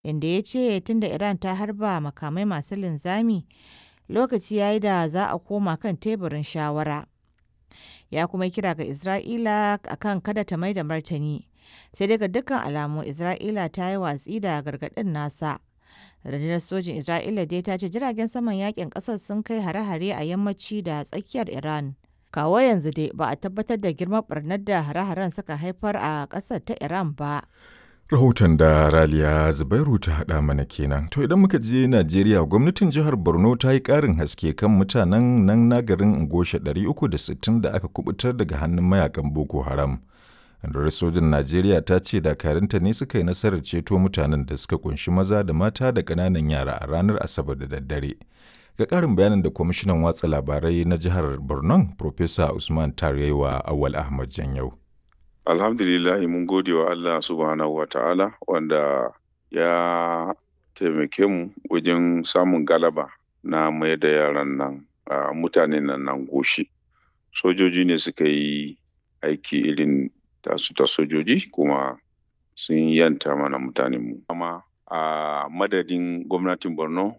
inda ya ce tunda Iran ta harba makamai masu linzami, lokaci ya yi da za a koma kan teburin shawara. Ya kuma kira ga Isra'ila akan kada ta mai da martani, sai dai ga dukkan alamu Isra'ila ta yi watsi da gargaɗin nasa. Rundunar sojin Isra'ila dai ta ce jiragen saman yakin ƙasar sun kai hare-hare a yammaci da tsakiyar Iran. Kawo yanzu dai ba a tabbatar da girman barnar da hare-haren suka haifar a ƙasar ta Iran ba. Rahoton da Raliya Zubairu ta haɗa mana kenan. To idan muka je Najeriya gwamnatin jihar Borno ta yi ƙarin haske kan mutanen nan na garin Ngosha 360 da aka kubutar daga hannun mayakan Boko Haram. Rundunar sojin Najeriya ta ce dakarunta ne suka yi nasarar ceto mutanen da suka kunshi maza da mata da ƙananan yara a ranar Asabar da daddare. Ga ƙarin bayanin da kwamishinan watsa labarai na jihar Borno, Profesa Usman Taryewa Awal Ahmad Janyau. Alhamdulillahi mun gode wa Allah subhanahu wa ta'ala wanda ya taimake mu wajen samun galaba na mai da yaran nan mutanen nan nan goshi. Sojoji ne suka yi aiki irin tasu ta sojoji kuma sun yanta mana mutanenmu. Amma a madadin gwamnatin Borno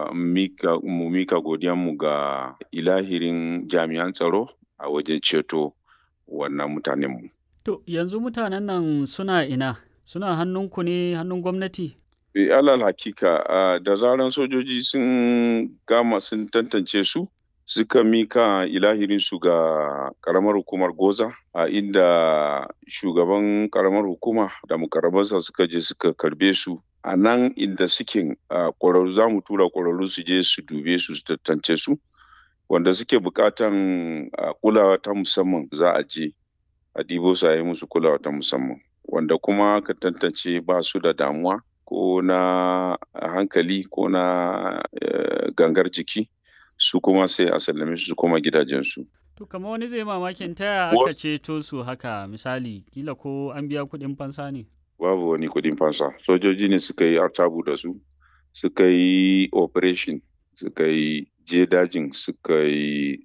mu mika godiyanmu ga ilahirin jami'an tsaro a wajen ceto wannan mutanenmu. To yanzu mutanen nan suna ina? Suna hannunku ne hannun gwamnati? E, alal hakika da zaran sojoji sun gama sun tantance su suka mika ilahirinsu ga karamar hukumar goza a inda shugaban karamar hukuma da mukarabansa suka je suka karbe su a nan inda suke ƙwararru za mu tura ƙwararru su je su dube su su tantance su wanda suke buƙatan kulawa ta musamman za a je a ɗibo su a yi musu kulawa ta musamman wanda kuma ka tantance ba su da damuwa ko na hankali ko na gangar jiki su kuma sai a sallame su koma gidajensu. To kamar wani zai mamakin taya aka ceto su haka misali kila ko an biya kuɗin fansa ne? Babu wani kuɗin fansa sojoji ne suka yi artabu da su suka yi operation suka yi je dajin suka yi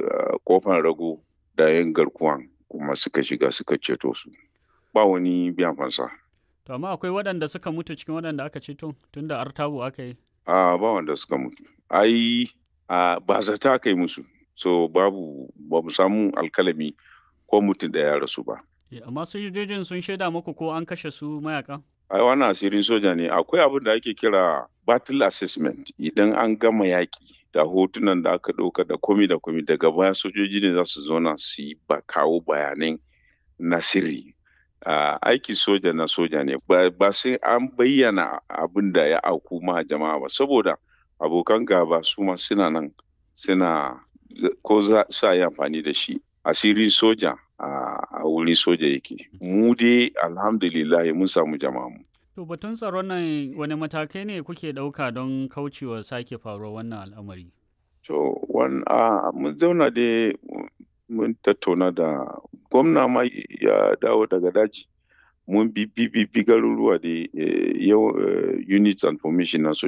kofan rago da yin garkuwan kuma suka shiga suka ceto su ba wani biyan fansa. To amma akwai waɗanda suka mutu cikin waɗanda aka ceto tun da artabu aka yi? A ba wanda suka mutu. Ai ba zata aka yi musu so babu ba mu samu alkalami ko mutum ɗaya ya rasu ba. Amma sojojin sun shaida muku ko an kashe su mayakan? Ai wannan asirin soja ne akwai abin da ake kira battle assessment idan an gama yaƙi da hotunan da aka ɗauka da komi da komi daga baya sojoji ne za su zauna su yi ba kawo bayanan na sirri uh, aiki soja na soja ne ba sai an bayyana abin da ya auku ma jama'a ba saboda abokan gaba su ma suna nan suna ko za sa yi amfani da shi asiri soja a wuri soja yake mu dai alhamdulillah mun samu jama'a mu To batun tsaron nan wani matakai ne kuke ɗauka don kaucewa sake faruwar wannan al'amari? To, mun zauna da mun tattauna da gwamna ma ya dawo daga daji. Mun bi bi garuruwa da units and formation na